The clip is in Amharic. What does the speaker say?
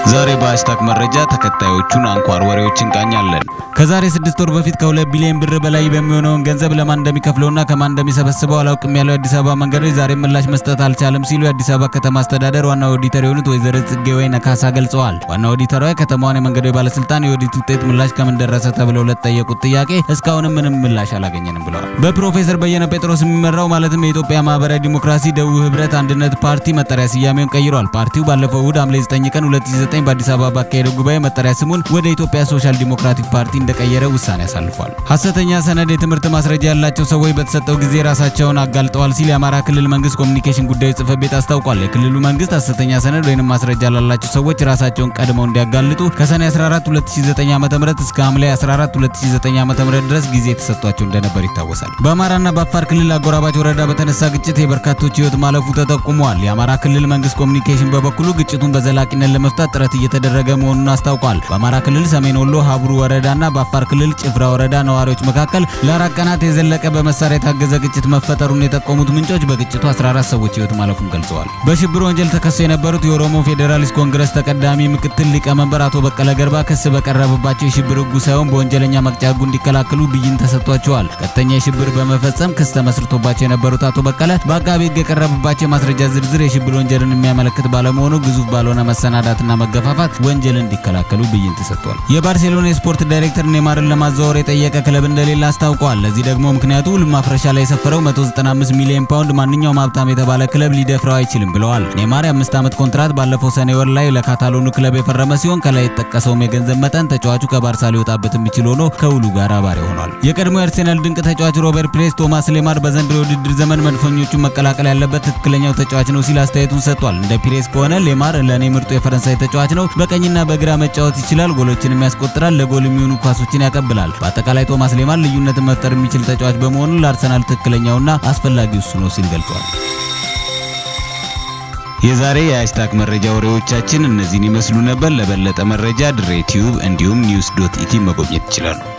ዛሬ በሃሽታግ መረጃ ተከታዮቹን አንኳር ወሬዎች እንቃኛለን። ከዛሬ ስድስት ወር በፊት ከሁለት ቢሊዮን ብር በላይ በሚሆነውን ገንዘብ ለማን እንደሚከፍለውና ከማን እንደሚሰበስበው አላውቅም ያለው የአዲስ አበባ መንገዶች ዛሬ ምላሽ መስጠት አልቻለም ሲሉ የአዲስ አበባ ከተማ አስተዳደር ዋና ኦዲተር የሆኑት ወይዘሮ ጽጌ ወይነ ካሳ ገልጸዋል። ዋና ኦዲተሯ የከተማዋን የመንገዶች ባለስልጣን የኦዲት ውጤት ምላሽ ከምን ደረሰ ተብለው ለተጠየቁት ጥያቄ እስካሁንም ምንም ምላሽ አላገኘንም ብለዋል። በፕሮፌሰር በየነ ጴጥሮስ የሚመራው ማለትም የኢትዮጵያ ማህበራዊ ዲሞክራሲ ደቡብ ህብረት አንድነት ፓርቲ መጠሪያ ስያሜውን ቀይሯል። ፓርቲው ባለፈው እሁድ ሐምሌ 9 ቀን 2009 በአዲስ አበባ ባካሄደው ጉባኤ መጠሪያ ስሙን ወደ ኢትዮጵያ ሶሻል ዲሞክራቲክ ፓርቲ እንደቀየረ ውሳኔ አሳልፏል። ሐሰተኛ ሰነድ የትምህርት ማስረጃ ያላቸው ሰዎች በተሰጠው ጊዜ ራሳቸውን አጋልጠዋል ሲል የአማራ ክልል መንግስት ኮሚኒኬሽን ጉዳዮች ጽህፈት ቤት አስታውቋል። የክልሉ መንግስት ሐሰተኛ ሰነድ ወይም ማስረጃ ላላቸው ሰዎች ራሳቸውን ቀድመው እንዲያጋልጡ ከሰኔ 14 2009 ዓ.ም እስከ ሐምሌ 14 2009 ዓ.ም ድረስ ጊዜ ተሰጥቷቸው እንደነበር ይታወሳል። በአማራና በአፋር ክልል አጎራባች ወረዳ በተነሳ ግጭት የበርካቶች ህይወት ማለፉ ተጠቁሟል። የአማራ ክልል መንግስት ኮሚኒኬሽን በበኩሉ ግጭቱን በዘላቂነት ለመፍታት ጥረት እየተደረገ መሆኑን አስታውቋል። በአማራ ክልል ሰሜን ወሎ ሀብሩ ወረዳና በአፋር ክልል ጭፍራ ወረዳ ነዋሪዎች መካከል ለአራት ቀናት የዘለቀ በመሳሪያ የታገዘ ግጭት መፈጠሩን የጠቆሙት ምንጮች በግጭቱ 14 ሰዎች ህይወት ማለፉን ገልጸዋል። በሽብር ወንጀል ተከሰው የነበሩት የኦሮሞ ፌዴራሊስት ኮንግረስ ተቀዳሚ ምክትል ሊቀመንበር አቶ በቀለ ገርባ ክስ በቀረበባቸው የሽብር ህጉ ሳይሆን በወንጀለኛ መቅጫ ህጉ እንዲከላከሉ ብይን ተሰጥቷቸዋል። ቀጥተኛ የሽብር በመፈጸም ክስ ተመስርቶባቸው የነበሩት አቶ በቀለ በአቃቤ ህግ የቀረበባቸው የማስረጃ ዝርዝር የሽብር ወንጀልን የሚያመለክት ባለመሆኑ ግዙፍ ባልሆነ መሰናዳትና መገፋፋት ወንጀል እንዲከላከሉ ብይን ተሰጥቷል። የባርሴሎና የስፖርት ዳይሬክተር ኔማርን ለማዘዋወር የጠየቀ ክለብ እንደሌለ አስታውቀዋል። ለዚህ ደግሞ ምክንያቱ ውል ማፍረሻ ላይ የሰፈረው 195 ሚሊዮን ፓውንድ ማንኛውም ሀብታም የተባለ ክለብ ሊደፍረው አይችልም ብለዋል። ኔማር የአምስት ዓመት ኮንትራት ባለፈው ሰኔ ወር ላይ ለካታሎኑ ክለብ የፈረመ ሲሆን ከላይ የተጠቀሰውም የገንዘብ መጠን ተጫዋቹ ከባርሳ ሊወጣበት የሚችል ሆኖ ከውሉ ጋር አባሪ ሆኗል። የቀድሞ የአርሴናል ድንቅ ተጫዋች ሮበርት ፕሬስ ቶማስ ሌማር በዘንድሮ የውድድር ዘመን መድፈኞቹን መቀላቀል ያለበት ትክክለኛው ተጫዋች ነው ሲል አስተያየቱን ሰጥቷል። እንደ ፒሬስ ከሆነ ሌማር ለእኔ ምርጡ የፈረንሳይ ተጫዋች ነው። በቀኝና በግራ መጫወት ይችላል። ጎሎችንም ያስቆጥራል። ለጎል የሚሆኑ ኳሶችን ያቀብላል። በአጠቃላይ ቶማስ ሌማር ልዩነትን መፍጠር የሚችል ተጫዋች በመሆኑ ለአርሰናል ትክክለኛውና አስፈላጊው እሱ ነው ሲል ገልጿል። የዛሬ የሃሽታግ መረጃ ወሬዎቻችን እነዚህን ይመስሉ ነበር። ለበለጠ መረጃ ድሬ ቲዩብ እንዲሁም ኒውስ ዶት ኢቲ መጎብኘት ይችላሉ።